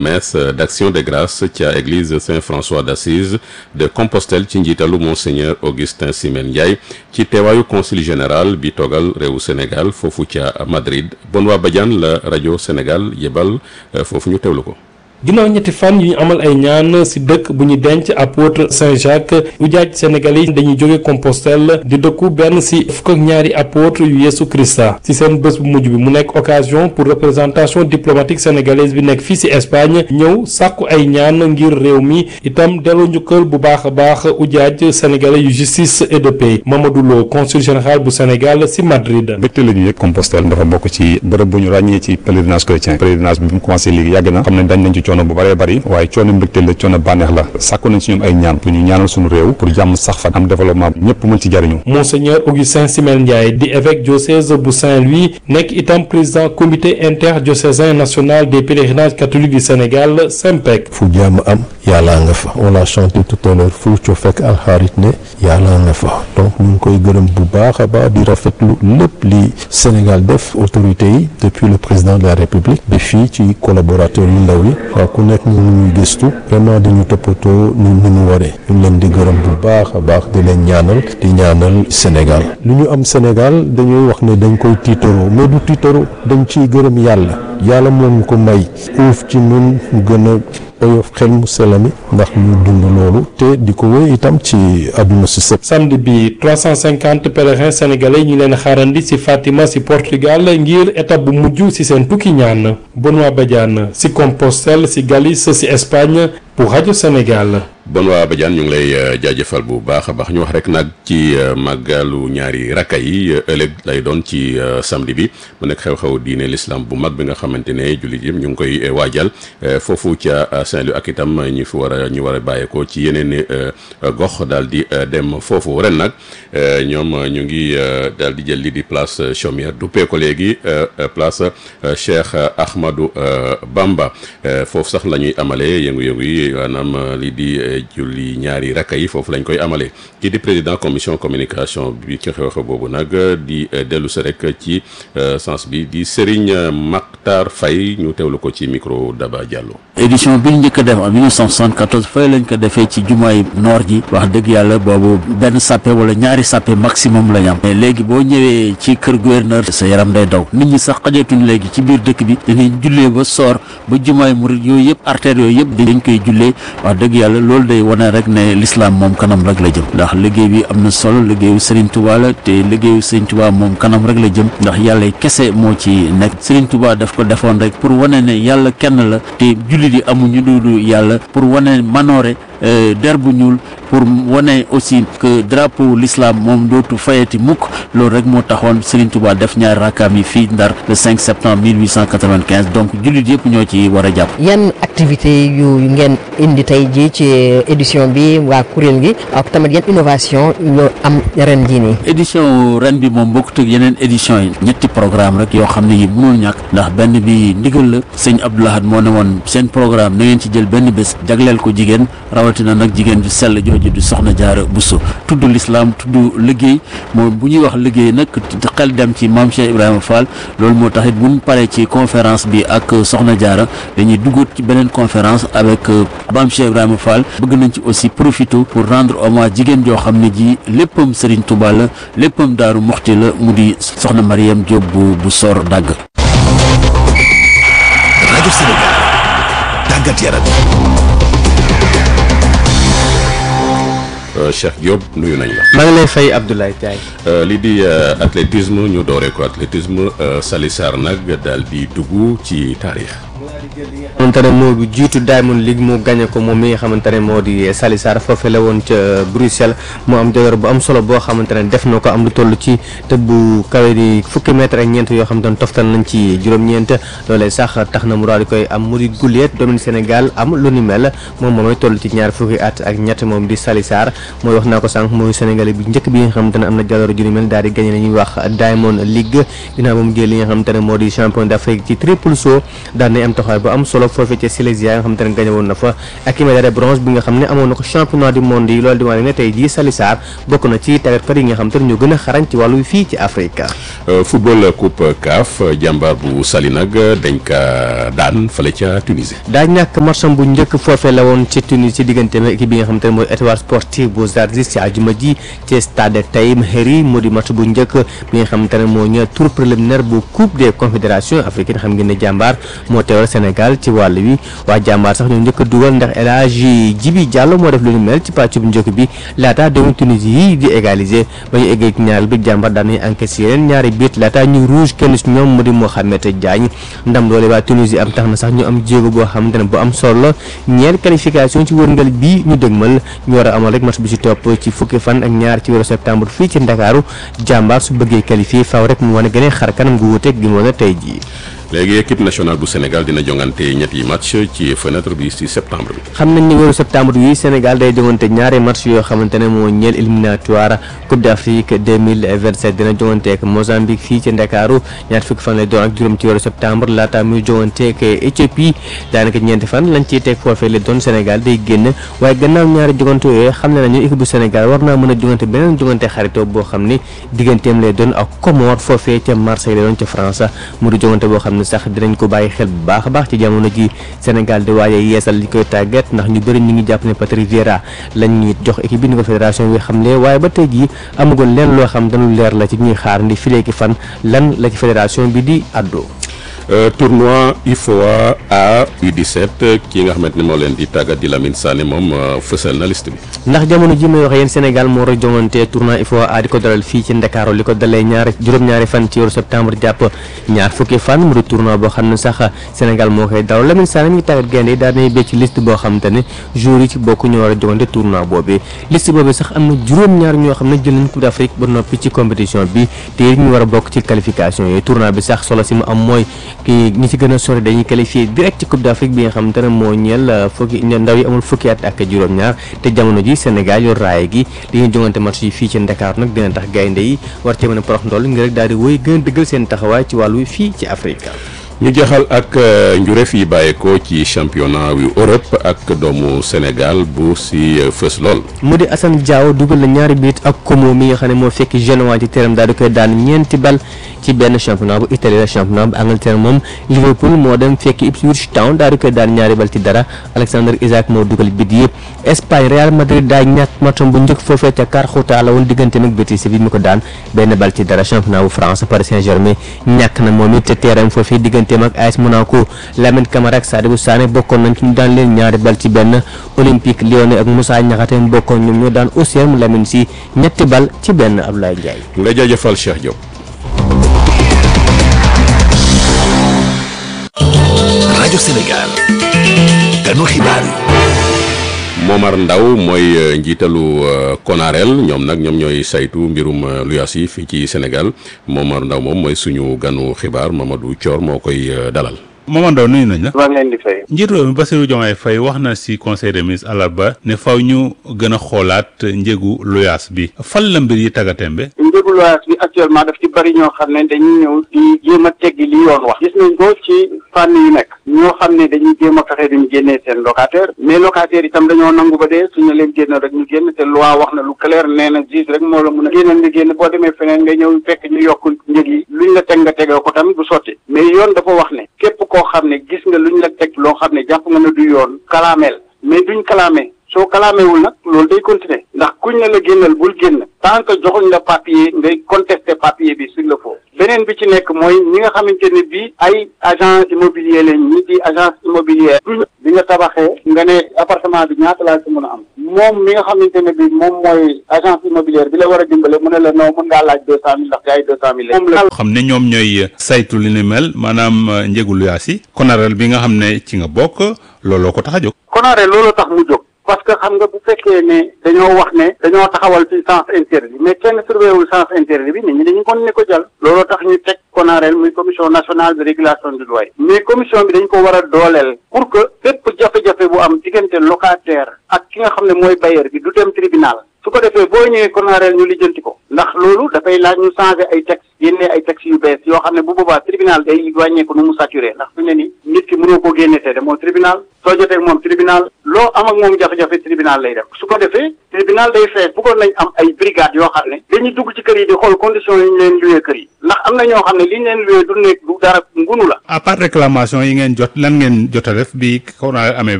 messe d'action de grâce ca église Saint-François d'Assise de Compostelle ci njiitalu monseigneur Augustin Simen Ndiaye ci teewaayu conseil général bi toogal réewu Sénégal foofu ca Madrid Benoît Badiane la rajo Sénégal yebal foofu ñu teewlu ko. ginnaaw ñetti fan yu ñu amal ay ñaan ci dëkk bu ñu denc apôtre Saint-Jacques ujaaj sénégalais yi dañuy jóge Compostelle di dëkku benn ci fukk ak ñaari apôtre yu Yeesu Krista ci seen bés bu mujj bi mu nekk occasion pour représentation diplomatique sénégalaise bi nekk fii ci Espagne ñëw sàkku ay ñaan ngir réew mi itam delloo njukkal bu baax a baax ujaaj sénégalais yu justice et de paix Mamadou Lo consul général bu Sénégal ci Madrid. mbégte la ñu yëg Compostelle dafa bokk ci bërëb bu ñu ràññee ci pèlerinage chrétien pèlerinage bi mu commencé léegi yàgg na xam ne dañ nañ ci coono bu bëree bëri waaye coono mbégte la coono bànneex la sàkku nañ si ñoom ay ñaan pour ñu ñaanal suñu réew pour jàmm sax fa am développement ñëpp mën ci jariñu Monseigneur Augustin Simel Ndiaye di évêque diocèse bu Saint-Louis nekk itam président comité interdiocésain national des pèlerinages catholiques du Sénégal SEMPEC fu jàmm am yàllaa nga fa on l'a chanté tout à l'heure fu co fekk alxaarit ne yàllaa nga fa donc ñu ngi koy gërëm bu baax a baax di rafetlu lépp li Sénégal def autorités yi depuis le président de la République ba fii ci collaborateurs yu ndaw yi waaw ku nekk ñu ñuy gëstu vraiment dañu toppatoo ñu ni mu waree ñu leen di gërëm bu baax a baax di leen ñaanal di ñaanal Sénégal lu ñu am Sénégal dañuy wax ne dañ koy tiitaroo mais du tiitaroo dañ ciy gërëm yàlla yàlla moom ñu ko may uuf ci ñun mu gën a oyof xel mu selami ndax ñu dund loolu te di ko wéy itam ci àdduna si sëpp samedi bi 350 pèlerins sénégalais ñu leen xaarandi ci Fatima ci Portugal ngir étape bu mujj ci seen tukki ñaan Benoît Badiane ci Compostelle ci Galice ci Espagne pour rajo Sénégal. Benoît Badiane ñu ngi lay jaajëfal bu baax a baax ñu wax rek nag ci màggalu ñaari rakka yi ëllëg lay doon ci samedi bi mu nekk xew-xew diine l'islam bu mag bi nga xamante ne jullit yëpp ñu ngi koy waajal foofu ca Saint-Louis ak itam ñu fi war a ñu war a bàyyeekoo ci yeneen gox daal di dem foofu ren nag ñoom ñu ngi daal di jël lii di place Chaumière duppee ko léegi place Cheikh Ahmadou Bamba foofu sax la ñuy amalee yëngu-yëngu yi maanaam lii di julli ñaari rakka yi foofu lañ koy amalee kii di président commission communication bi ci xew-xew boobu nag di dellu si rek ci sens bi di Serigne Maktar Faye ñu teewlu ko ci micro Daba Diallo. édition bi ñu njëkk a def en 1974 fay lañ ko defee ci jumaay noor ji wax dëgg yàlla boobu benn sàppe wala ñaari sàppe maximum lañ am mais léegi boo ñëwee ci kër gouverneur sa yaram day daw nit ñi sax xajatuñ léegi ci biir dëkk bi dañuy jullee ba soor ba jumaay murid yooyu yëpp artères yooyu yëpp dañ koy jullee wax dëgg yàlla loolu day wane rek ne l'islam moom kanam rek la jëm ndax liggéey bi am na solo liggéeyu Serigne Touba la te liggéeyu Serigne Touba moom kanam rek la jëm ndax yàlla kese moo ci nekk Serigne Touba daf ko defoon rek pour wane ne yàlla kenn la te jullit yi amuñu duudu yàlla pour wane manoore der bu ñuul pour wane aussi que drapeau l'islam moom dootu fayati mukk loolu rek moo taxoon Serigne Touba def ñaari rakkaam yi fii Ndar le 5 septembre 1895 donc jullit yëpp ñoo ci war a jàpp. yan activité yu ngeen indi tey jii ci édition bi waa kuréel gi ak tamit yan innovation yoo am ren jii nii. édition ren bi moom bokkut ak yeneen édition yi ñetti programme rek yoo xam ne yi mënul ñàkk ndax benn bi ndigal la sëñ Abdou Lahad moo ne woon seen programme na ngeen ci jël benn bés jagleel ko jigéen rawatina nag jigéen ju sell jooju du soxna jaara Bousso tudd l'islam tudd liggéey moom bu ñuy wax liggéey nag xel dem ci maam Cheikh Ibrahima Fall loolu moo tax it bu ñu paree ci conférence bi ak soxna jaara dañuy duggaat ci beneen conférence avec maam Cheikh Ibrahima Fall bëgg nañ ci aussi profité pour rendre hommage jigéen joo xam ne ji léppam Serigne Touba la léppam Daaru Muxti la mu di soxna Mariam Diop bu bu sor dagg rajo Sénégal tàggat yaram Cheikh Diop nuyu nañ la. maa ngi lay fay Abdoulaye Thiaye. lii di athlétisme ñu dooree ko athlétisme Sali Sarr nag daal di dugg ci taarix. xamante ne moo jiitu Diamond League mu gagné ko moom mi nga xamante ne moo di Sali Sarr foofe la woon ca Bruxelles mu am jogor bu am solo boo xamante ne def na ko am lu toll ci tëb bu kawe di fukki mètre ak ñeent yoo xamante ne toftal nañ ci juróom-ñeent loolee sax tax na mu daal di koy am mu di guleet doomu Sénégal am lu ni mel moom moomay toll ci ñaar fukki at ak ñett moom di Sali Sarr mooy wax naa ko sànq mooy Sénégalais bi njëkk bi nga xamante ne am na jaloor ju ni mel daal di gagné la ñuy wax Diamond League ginnaaw ba mu jël li nga xamante ne moo di champion d'Afrique ci triple saut daan nay am taxaw taxawaay bu am solo foofee ca Silésia nga xam te ne gagné woon na fa ak i médaille de bronze bi nga xam ne amoon na ko championnat du monde yi loolu di wane ne tey jii Sali Sarr bokk na ci tàggatkat yi nga xam te ne ñoo gën a xarañ ci wàllu fii ci Afrique. football coupe CAF jàmbaar bu Saly nag dañ ka daan fële ca Tunisie. daa ñàkk matcham bu njëkk foofee la woon ci Tunisie ci diggante ak équipe bi nga xam te ne mooy étoile sportive bu Zarzis ci àjjuma ji ci stade Taïm Heri moo di match bu njëkk bi nga xam te ne moo ñëw tour préliminaire bu coupe des confédérations africaines xam ngeen ne jàmbaar moo teewal Sénégal ci wàll wi waa jàmbaar sax ñoo njëkk a dugal ndax El Hadji Djibi Diallo moo def lu ñu mel ci pàcc bu njëkk bi laata doomu Tunisie yi di égaliser ba ñu eggee ci ñaareel bi jàmbaar daan nañu encaissé yeneen ñaari biit laata ñu rouge kenn si ñoom mu di Mohamed Diagne ndam loole waa Tunisie am tax na sax ñu am jéego boo xamante ne bu am solo la ñeel qualification ci wërngal bi ñu dëgmal ñu war a amal rek match bi ci topp ci fukki fan ak ñaar ci weeru septembre fii ci Ndakaaru jàmbaar su bëggee qualifié faaw rek mu wane gën a xar kanam gu wuuteeg gi mu wane tey jii. léegi équipe nationale bu Sénégal dina jongante ñetti match ci fenêtre bi ci septembre bi. xam nañ ni weeru septembre wi Sénégal day jongante ñaari match yoo xamante ne moo ñeel éliminatoire Coupe d'Afrique 2027 dina jongante ak Mozambique fii ci Ndakaaru ñaar fukki fan lay doon ak juróom ci weeru septembre laata muy jongante ak Éthiopie daanaka ñeenti fan lañ ciy teg foofee la doon Sénégal day génn waaye gannaaw ñaari jongante yooyu xam ne nañu équipe bu Sénégal war naa mën a jongante beneen jongante xaritoo boo xam ni digganteem lay doon ak Comores foofee ca Marseille lay doon ca France mu di jongante boo xam ne sax dinañ ko bàyyi xel bu baax a baax ci jamono ji Sénégal di waaye yeesal li koy tàggat ndax ñu bëri ñu ngi jàpp ne Patrick Vieira lañ ñuy jox équipe bi ni ko fédération bi xamle waaye ba tey jii amagoon leen loo xam dañu leer la ci ñuy xaar ndi fileeki fan lan la ci fédération bi di àddoo tournoi UFOA A U17 kii nga xamante ne moo leen di tàggat di Lamine Sané moom fësal na liste bi. ndax jamono ji may wax yéen Sénégal moo war a jongante tournoi UFOA A di ko dalal fii ci Ndakaaru li ko dalee ñaari juróom-ñaari fan ci weeru septembre jàpp ñaar fukki fan mu di tournoi boo xam ne sax Sénégal moo koy dalal Lamine Sané mi ngi tàggat gaynde yi daal nañu béy ci liste boo xam te ne joueurs yi ci bokk ñoo war a jongante tournoi boobu liste boobu sax am na juróom-ñaar ñoo xam ne jël nañ Coupe d'Afrique ba noppi ci compétition bi te ñu war a bokk ci qualification yooyu tournoi bi sax solo si mu am mooy ki ñi ci gën a sori dañuy qualifié direct ci Coupe d'Afrique bi nga xamante ne moo ñeel fukki ndaw yi amul fukki at ak juróom-ñaar te jamono ji Sénégal yor raaye gi li ñuy jongante match yi fii ci Dakar nag dina tax gaynde yi war cee mën a porox ndool ngir rek daal di wéy gën a dëggal seen taxawaay ci wàllu fii ci Afrique. ñu jeexal ak njureef yi bàyyeekoo ci championnat yu Europe ak doomu Sénégal bu si fës lool. mu di Assane Diao dugal na ñaari biit ak Como mi nga xam ne moo fekk Genoa ci terrain daal di koy daan ñeenti bal ci benn championnat bu Italie la championnat bu Angleterre moom Liverpool moo dem fekk Ipswich Town daal di koy daan ñaari bal ci dara Alexander Isaac moo dugal bit yëpp Espagne Real Madrid daa ñàkk matcham bu njëkk foofee ca Carxuta la woon diggante ak Betis bi mi ko daan benn bal ci dara championnat bu France Paris Saint-Germain ñàkk na moom it te terrain foofee diggante ak AS Monaco Lamine Camara ak Sadibou Sané bokkoon nañ ci ñu daan leen ñaari bal ci benn Olympique Lyonnais ak Moussa Niakhaté bokkoon ñoom ñoo daan Auxerre Lamine si ñetti bal ci benn Abdoulaye Ndiaye. nga jaajëfal Cheikh Diop. rajo Sénégal ganu xibaar yi. Momar Ndaw mooy njiitalu Konarel ñoom nag ñoom ñooy saytu mbirum luyaas yi fii ci Sénégal Momar Ndaw moom mooy suñu ganu xibaar Mamadou Thior moo koy dalal. Momar Ndaw nuyu nañ la. maa ngi leen di fay. njiitu réew mi Bassirou Diomaye Faye wax na ci conseil des ministres àllarba ne faw ñu gën a xoolaat njëgu luyaas bi fan la mbir yi tàggatémbe. njëgu luyaas bi actuellement daf ci bari ñoo xam ne dañuy ñëw di jéem a teggi li yoon wax. gis nañ ko ci fànn yu nekk. ñoo xam ne dañuy jéem a fexe duñu génnee seen locataire mais locataire itam dañoo nangu ba dee suñu leen génn rek ñu génn te loi wax na lu clair nee na juge rek moo la mun a génnal nga génn boo demee feneen nga ñëw fekk ñu yokk njëg yi luñ la teg nga tegoo ko tamit du sotti mais yoon dafa wax ne képp koo xam ne gis nga luñ la teg loo xam ne jàpp nga ne du yoon kalaameel mais duñ kalaamee soo kalaamewul nag loolu day continuer ndax kuñ ne la génnal bul génn tant que joxuñ la papier ngay contester papier bi s'il le faut beneen bi ci nekk mooy ñi nga xamante ne bii ay agent immobilier lañ ñi di agence immobilière duñ bi nga tabaxee nga ne appartement bi ñaata laa ci mën a am moom mi nga xamante ne bii moom mooy agence immobilière bi la war a dimbale mu ne la non mën ngaa laaj deux cent mille ndax ay deux cent mille moom la xam ne ñoom ñooy saytu li ni mel maanaam njëgu luyaas yi Konarel bi nga xam ne ci nga bokk looloo ko tax a jóg. Konarel loolu tax mu jóg. parce que xam nga bu fekkee ne dañoo wax ne dañoo taxawal ci sens interdit mais kenn surveillé wul sens interdit bi nit ñi dañu kon ne ko jàll looloo tax ñu teg Konarel muy commission nationale de régulation du loyer mais commission bi dañ ko war a dooleel pour que bépp jafe-jafe bu am diggante locataire ak ki nga xam ne mooy bailleur bi du dem tribunal su ko defee boo ñëwee Konarel ñu lijjanti ko ndax loolu dafay laaj ñu changer ay texte génnee ay textes yu bees yoo xam ne bu boobaa tribunal day wàññeeku nu mu saturé ndax fi mu ne nii nit ki mënoo koo génne te demoo tribunal soo jotee ak moom tribunal loo am ak moom jafe-jafe tribunal lay dem su ko defee tribunal day fees bëggoon nañ am ay brigade yoo xam ne dañuy dugg ci kër yi di xool conditions yi ñu leen luwee kër yi ndax am na ñoo xam ne li ñu leen luwee du nekk du dara ngunu la à part réclamation yi ngeen jot lan ngeen jot a def bi corona amee